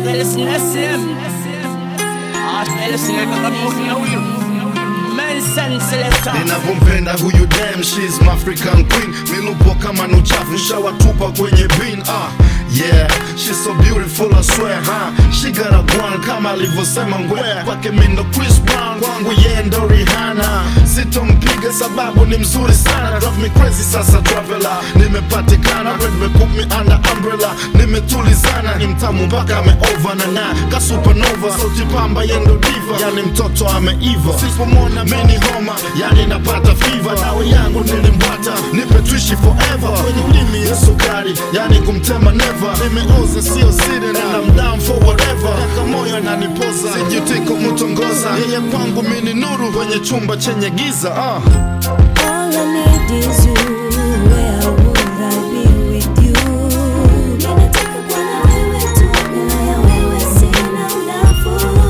Artist Nessim Artist Nessim Men selector ninavyompenda huyu dem she's my African queen milupo kama nuchafu shawatupa kwenye bin ah yeah she's so beautiful I swear huh? she got a one kama alivyosema ngwea kwake mindo Chris Brown kwangu yeye ndo Rihanna sitompiga sababu ni mzuri sana drive me crazy sasa traveler nimepatikana red me put me under umbrella nimetulizana ni mtamu mpaka ameova na na ka supernova sauti pamba yendo diva yani mtoto ameiva sipomwona mini homa yani napata fiva dawa yangu nilimbwata nipe tuishi forever kwenye ulimi ya sukari yani kumtema never nimeoza sio siri na I'm down for whatever kaka moyo ananipoza sijitiko mtongoza yeye kwangu mini nuru kwenye chumba chenye giza ah. All I need is you. Where would I be with you? Ninataka kuwa na wewe tu, bila ya wewe sina unafuu.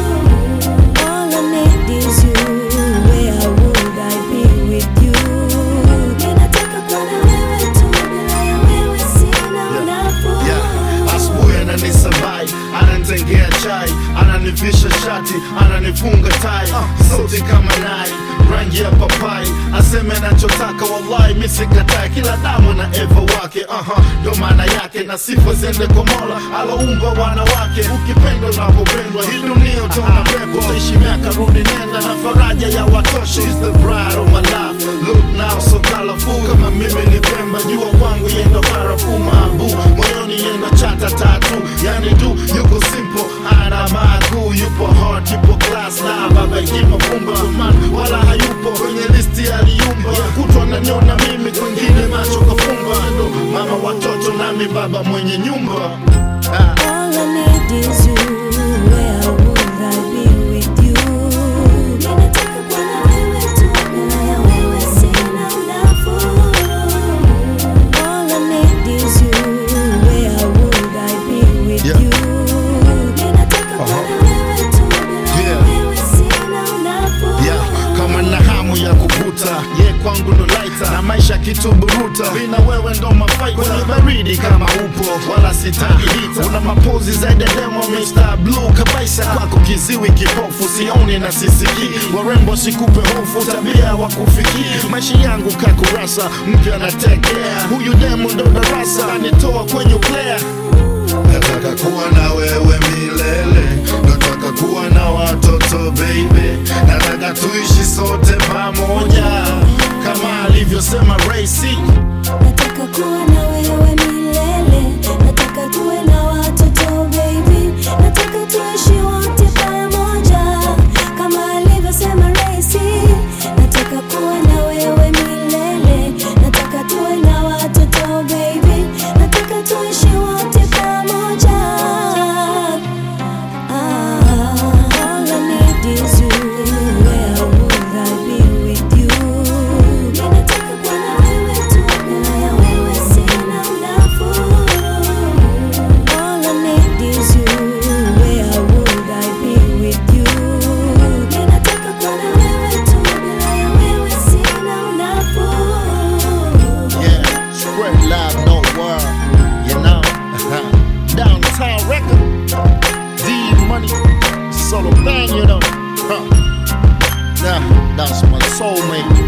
All I need is you. Where would I be with you? Ninataka kuwa na wewe tu, bila ya wewe sina unafuu. Yeah, asubuhi ananisabai ananitengea chai ananivisha shati ananifunga tai sauti kama nai rangi ya papai aseme anachotaka wallahi mi sikatai kila damu na eva wake aha ndo maana yake na sifa ziende kwa mola aloumba wanawake ukipendwa unavyopendwa hii dunia utaona pepo utaishi miaka rudi nenda na faraja ya watoto She's the bride of my life look now so colorful kama mimi ni pemba jua kwangu yendo barafu mabu moyoni yendo chata tatu yani du yuko simple ana makuu yupo hot yupo class na baba kima pumba man wala hayupo kwenye listi aliumba kutwa naniona mimi kwengine macho kafumba ndo mama watoto nami baba mwenye nyumba ah. All I need is you. Where would I be with you? Ninataka kuwa na wewe tu, bila ya wewe sina unafuu. All I need is you. Where would I be with Yeah. you? Ninataka kuwa na wewe tu, bila ya Yeah. wewe sina unafuu. yeah, kama na hamu ya kuvuta ye kwangu ndo laita na maisha kituburuta vina wewe ndo mafaita kwenye baridi kama upo wala sitaki hita una mapozi zaidi ya demo Mr. Blue kabisa kwako kiziwi kipofu sioni na sisikii warembo sikupe hofu tabia wa kufikii maisha yangu kakurasa mpya natekea huyu demo ndo darasa anitoa kwenye uklea Nataka kuwa na wewe milele, nataka kuwa na watoto baby, nataka tuishi sote pamoja kama alivyosema Ray C. Nataka kuwa na wewe milele, nataka tuwe na watoto baby, nataka tuishi wote pamoja kama alivyosema Ray-C. Nataka kuwa na wewe milele, nataka tuwe na watoto baby, nataka tuishi wote pamoja. Ah, all I need is you. Where would I be with you? Ninataka kuwa na wewe tu, bila ya wewe sina unafuu. All I need is you. Where would I be with you? Ninataka kuwa na wewe tu, bila ya wewe sina unafuu. Yeah, spread love, no word, you know. Downtown record, D money, solo bang, you know. Huh. Nah, that's my soulmate.